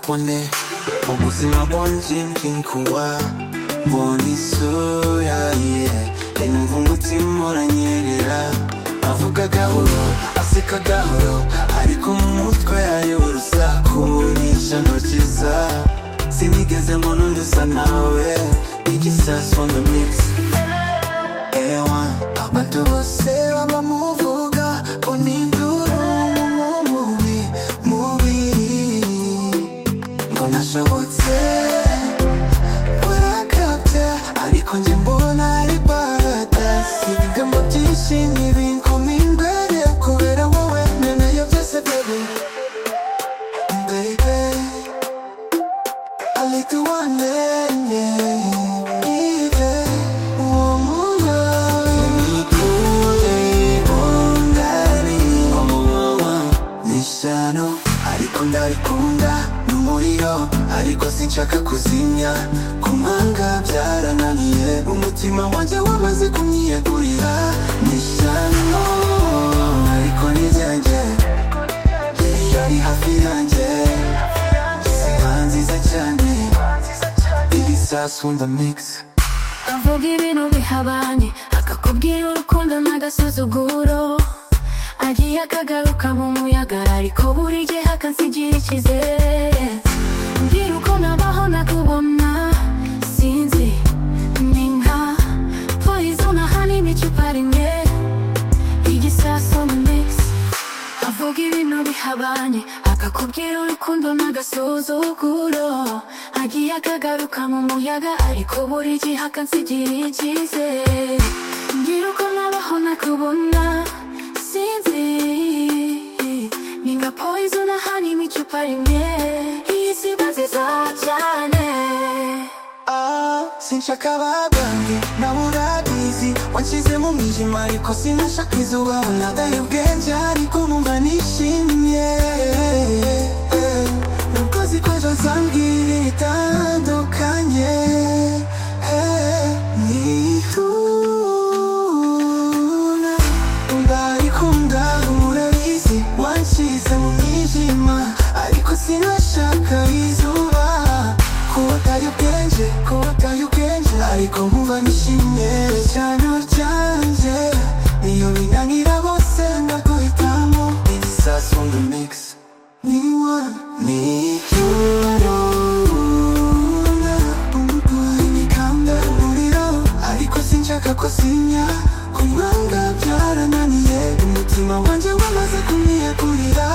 kone ubuzima bwanje bwinkuba mbona isura ye yumva umutima uranyerera avuga gahoro aseka gahoro ariko mu mutwe yayo urusaku nisha ntokiza sinigeze mbona undi usa nawe igisasu on the mix ewa abantu bose bamuvuga ko ninduru mubi mubi ngo nashobotse urakabya ariko njye mbona ari paradasi ibigambo byishimye binkoma imbere kubera wowe nenayo byose bebe bebe alituwanenye ibe uwo munawe nikure ungari omuwawa nishano ariko ndabikunda n'umuriro ariko sinshaka kuzimya kumanga byarananiye umutima wanjye wamaze kumyiyegurira nishano ariko nijyenge yari hafi yanjye siba nziza cyane ibisasu ndamikisa avuga ibintu bihabanye akakubwira urukundo n'agasuzuguro agiye akagaruka mu muyaga ariko buri gihe akansigira icyizere mbwira uko nabaho nakubona sinzi ni nka poison ahanini icupa rimwe igisasu ni mix avuga ibintu bihabanye akakubwira urukundo n'agasuzuguro agiye akagaruka mu muyaga ariko buri gihe akansigira icyizere ngira uko nabaho nakubona sinzi ni nka poison ahanini icupa rimwe iyi si iba nziza cyane Ah, sinshaka bagange nawe urabizi wanshyize mu mwijima ariko sinashaka izuba nadaye ubwenge ariko numva nishimye Eh, nubwo nzi ko ejo zambwira itandukanye Eh, nituna ndarikunda umurabizi wanshyize mu mwijima ariko sinashaka izuba kubatayo ubwenge kubatayo ubwenge ariko nkumva nishimye cyane ryanje niyo binanira bose ndaguhitamo igisasu on the mix ni one ni icyurunda umurwayi nikanda umuriro ariko sinshaka ko sinya kumwanga byarananiye umutima wanjye wamaze kumwiyegurira